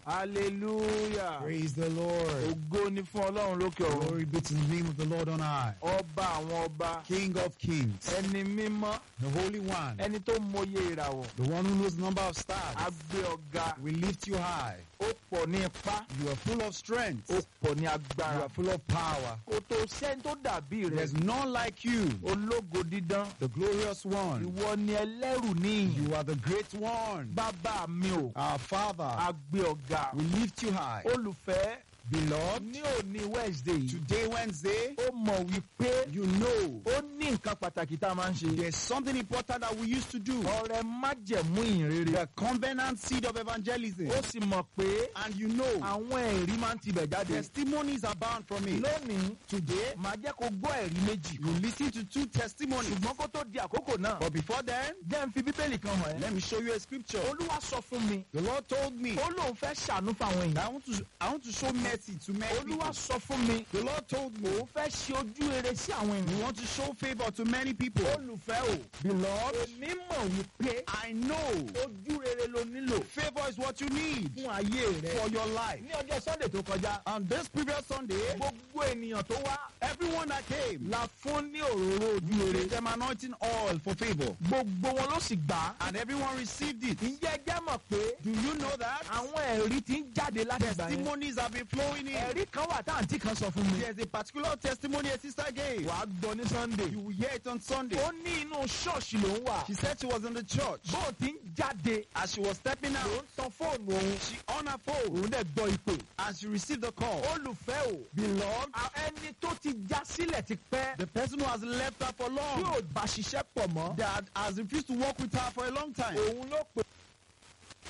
hallelujah Praise the Lord. ògo ni fún ọlọ́run lókè ọ̀run Glory be to the name of the Lord on high. ọba àwọn ọba King of kings, ẹni mímọ́ the Holy One, ẹni tó mọye ìràwọ̀ the one who knows the number of stars. agbé ọ̀gá We lift you high. ó pọ̀ ní ipá You are full of strength. ó pọ̀ ní You agbára are full of power. kò tó sẹ́ni tó dàbí rẹ̀ There's none like you, ológo dídán the glorious one. ìwọ ni ẹlẹ́rù níyìn You are the great one. bàbá mi ò Our Father, agbé ọ̀gá we lift you high. olùfẹ́ Beloved, ní òní wednesday yìí today, Wednesday, ó mọ̀ wípé you know ó ní nǹkan pàtàkì tá a máa ń ṣe there's something important that we used to do. ọrẹ májẹ̀mú ìrere The covenant seed of evangelism. ó sì mọ̀ pé And you know, àwọn ẹ̀rí máa ń tibẹ̀ jáde testimonies abound from it. lónìí Today, màá jẹ́ kó gbọ́ ẹ̀rí méjì you listen to two testimonies. ṣùgbọ́n kó tó di àkókò náà But before then, jẹ́ n fi bíbélì kan hàn ẹ́ let me show you a scripture. olúwa sọ fún mi The Lord told me ó lóun fẹ́ ṣàánú fáwọn that èèyàn I want to I want to show mercy to many people. olúwa sọ fún mi The Lord told me òun fẹ́ ṣe ojú rere sí àwọn we èèyàn want to show favor to many people. olùfẹ́ o Beloved, èmi mọ̀ wípé I know ojú rere ló nílò favor is what you need fún ayé rẹ for your life. ní ọjọ́ sunday tó kọjá On this previous Sunday, gbogbo ènìyàn tó wá everyone that came, la fún ní òróró ojú rere gave them anointing oil for favor, gbogbo wọn ló sì gbà á and everyone received it. ǹjẹ́ ẹ jẹ́ mọ̀ pé Do you know that? àwọn ẹ̀rí ti ń jáde láti ìgbà yẹn Testimonies have been flowing in. ẹ̀rí kan wà tá àǹtí kan sọ fún mi There's a particular testimony a sister gave. wàá gbọ́ ní sunday You will hear it on Sunday. ó ní inú ṣọ́ọ̀ṣì ló ń wà She said she was in the church. bó o ti ń jáde As she was stepping ló out, ń tan fóònù òun she on her phone òun dẹ̀ gbọ́ ìpè and she received the call. olùfẹ́ o Beloved, a- ẹni tó ti já sílẹ̀ ti pẹ́ the person who has left her for tí long, ò bá ṣiṣẹ́ pọ̀ mọ́ that has refused to work with her for a long time, òun ló pè